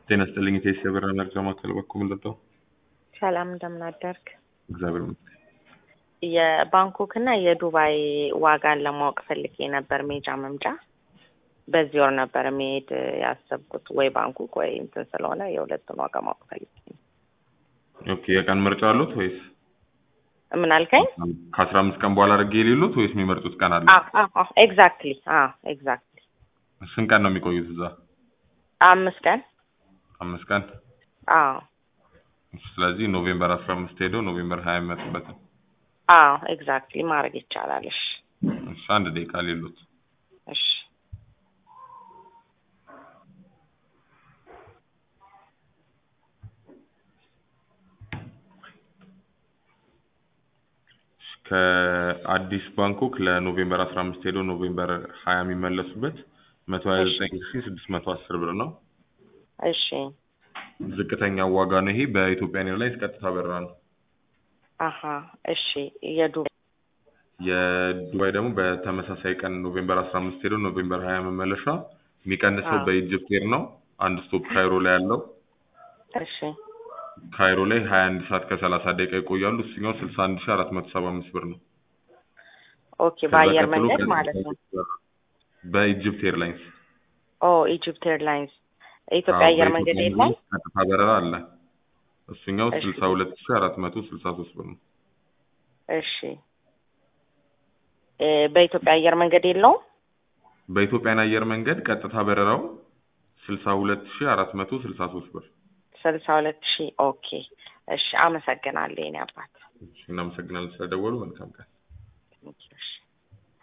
ጤና ይስጥልኝ ቴስ የብር መርጃ ማዕከል በኩል ምንድነው? ሰላም እንደምን አደርክ? እግዚአብሔር ይመስገን። የባንኮክ እና የዱባይ ዋጋን ለማወቅ ፈልጌ ነበር ሜጃ መምጫ። በዚህ ወር ነበር መሄድ ያሰብኩት ወይ ባንኮክ ወይ እንትን ስለሆነ የሁለቱን ዋጋ ማወቅ ፈልጌ ነው። ኦኬ የቀን ምርጫ አሉት ወይስ ምን አልከኝ? ከአስራ አምስት ቀን በኋላ አድርጌ የሌሉት ወይስ የሚመርጡት ቀን አለ? ኤግዛክትሊ ኤግዛክትሊ ስንት ቀን ነው የሚቆዩት እዛ? አምስት ቀን አምስት ቀን። አዎ ስለዚህ ኖቬምበር አስራ አምስት ሄደው ኖቬምበር ሀያ የሚመጡበት ነው። አዎ ኤግዛክትሊ ማድረግ ይቻላል። እሺ እሺ አንድ ደቂቃ ሌሉት እሺ ከአዲስ ባንኮክ ለኖቬምበር አስራ አምስት ሄደው ኖቬምበር ሀያ የሚመለሱበት መቶ ሀያ ዘጠኝ ሺ ስድስት መቶ አስር ብር ነው። እሺ ዝቅተኛው ዋጋ ነው ይሄ። በኢትዮጵያ ኤርላይንስ ቀጥታ በረራ ነው። አሀ እሺ የዱባይ የዱባይ ደግሞ በተመሳሳይ ቀን ኖቬምበር አስራ አምስት ሄደው ኖቬምበር ሀያ መመለሻ የሚቀንሰው አዎ። በኢጅፕት ኤር ነው። አንድ ስቶፕ ካይሮ ላይ ያለው እሺ ካይሮ ላይ ሀያ አንድ ሰዓት ከሰላሳ ደቂቃ ይቆያሉ። እሱኛው ስልሳ አንድ ሺ አራት መቶ ሰባ አምስት ብር ነው። ኦኬ ከዛ በአየር ቀጥሎ መንገድ ቀጥታ ማለት ነው። በኢጅፕት ኤርላይንስ ኦ ኢጂፕት ኤርላይንስ የኢትዮጵያ አየር መንገድ የለም። ቀጥታ በረራ አለ። እሱኛው እሺ። ስልሳ ሁለት ሺ አራት መቶ ስልሳ ሶስት ብር ነው። እሺ እ በኢትዮጵያ አየር መንገድ የለውም። በኢትዮጵያን አየር መንገድ ቀጥታ በረራው ስልሳ ሁለት ሺ አራት መቶ ስልሳ ሶስት ብር። ስልሳ ሁለት ሺህ ኦኬ። እሺ አመሰግናለሁ የኔ አባት። እናመሰግናለን ስለደወሉ። መልካም ቀን። እሺ